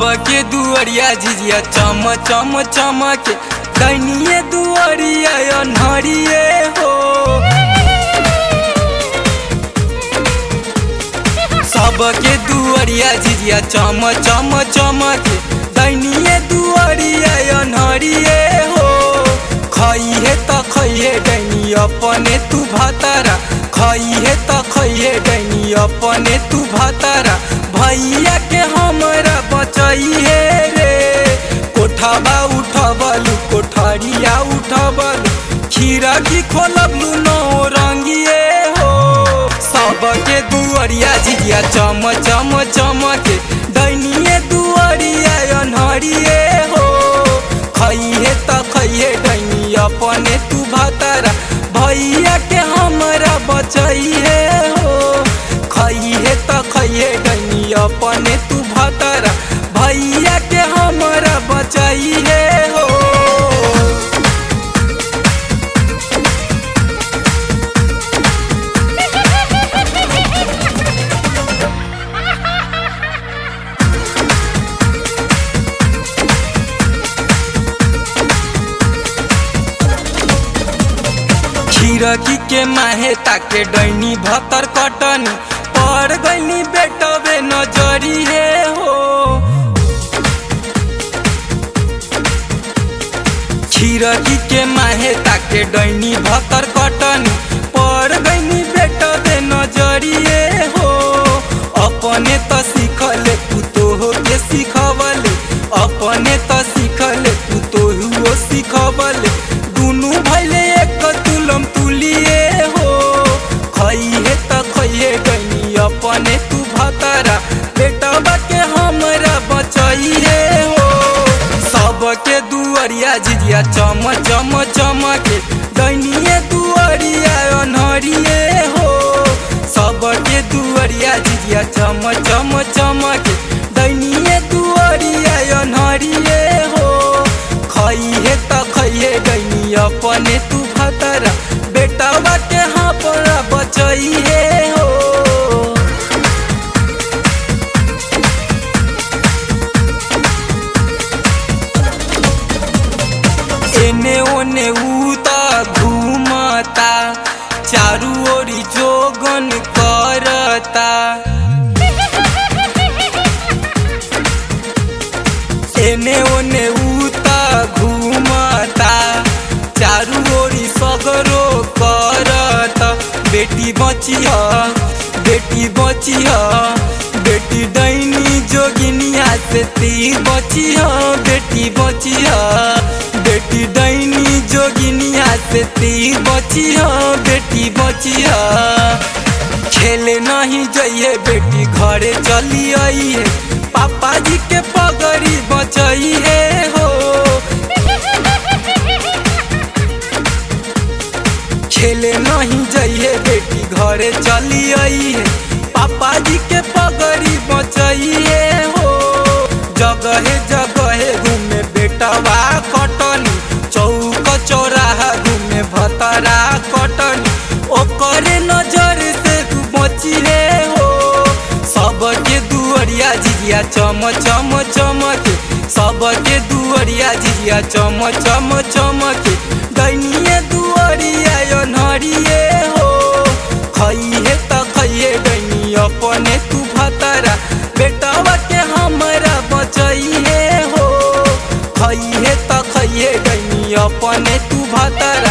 सबके दुअरिया झिझिया चम चम चमके दैनिए दुअरिया अन्हरिए हो सबके दुअरिया झिझिया चम चम चमके दैनिए दुअरिया अन्हरिए हो खइहे त खइहे डैनी अपने तू भातारा खइहे त खइहे डैनी अपने तू भातारा भैया के हमरा बचइहे रे कोठाबा उठबलु कोठरिया उठबलु खीरकी खोलबलु नौ रंगिए हो सबके दुअरिया झिझिया चम चम चमके दैनिए दुअरिया अन्हरिए हो खइहे त खइहे डैनी अपने तू भातारा भैया के हमरा बचइहे हो खइहे त खइहे डैनी अपने तू भातारा भैया के हमरा बचइहे हो खीरकी के माहे ताके डैनी भतर कटनी पड़ गईनी बेटवे नजरी हे हो खीरकी के माहे ताके डैनी भतर कटनी पड़ गईनी बेटवे नजरी हे हो अपने त सिखले पुतोह के सिखवले अपने त सिखले पुतोह सिखवले दुनू भैले एक तुलम तुलिए हो खइहे त खइहे गईनी अपने तू भतरा बेटवा के हमरा बचइहे हो सबके दुअरिया झिझिया चम चम चमके दैनिए दुअरिया अन्हरिए हो सबके दुअरिया झिझिया चम चम चमके दैनिए दुअरिया अन्हरिए हो खइहे त खइहे गईनी अपने तू खतरा बेटवा के हमरा बचइहे हो एने ओने उता घूमता चारू ओरी जोगन करता एने ओने उता घूमता चारू ओरी सगरो करता बेटी बची बेटी बची बेटी डैनी जोगिनिया से ती बची बेटी बची बेटी डैनी जोगिनिया से ती बची बेटी बची खेले नहीं जइए बेटी घरे चली आई है पापा जी के पगड़ी बचई है हो खेले नहीं जइए बेटी घरे चली आई है पापा जी के पगड़ी बचई है हो जगहे जगहे घूमे बेटवा कटनी चौक चौराहा घूमे भतरा कटनी ओकरे नजर से तू बची है हो सबके दुअरिया झिझिया चम चम चमके सबके दुअरिया झिझिया चम चम चमके दैनिए दुअरिया अन्हरिए हो खइहे त खइहे दैनी अपने तू भतरा बेटवा के हमरा बचइहे हो खइहे त खइहे दैनी अपने तू भतरा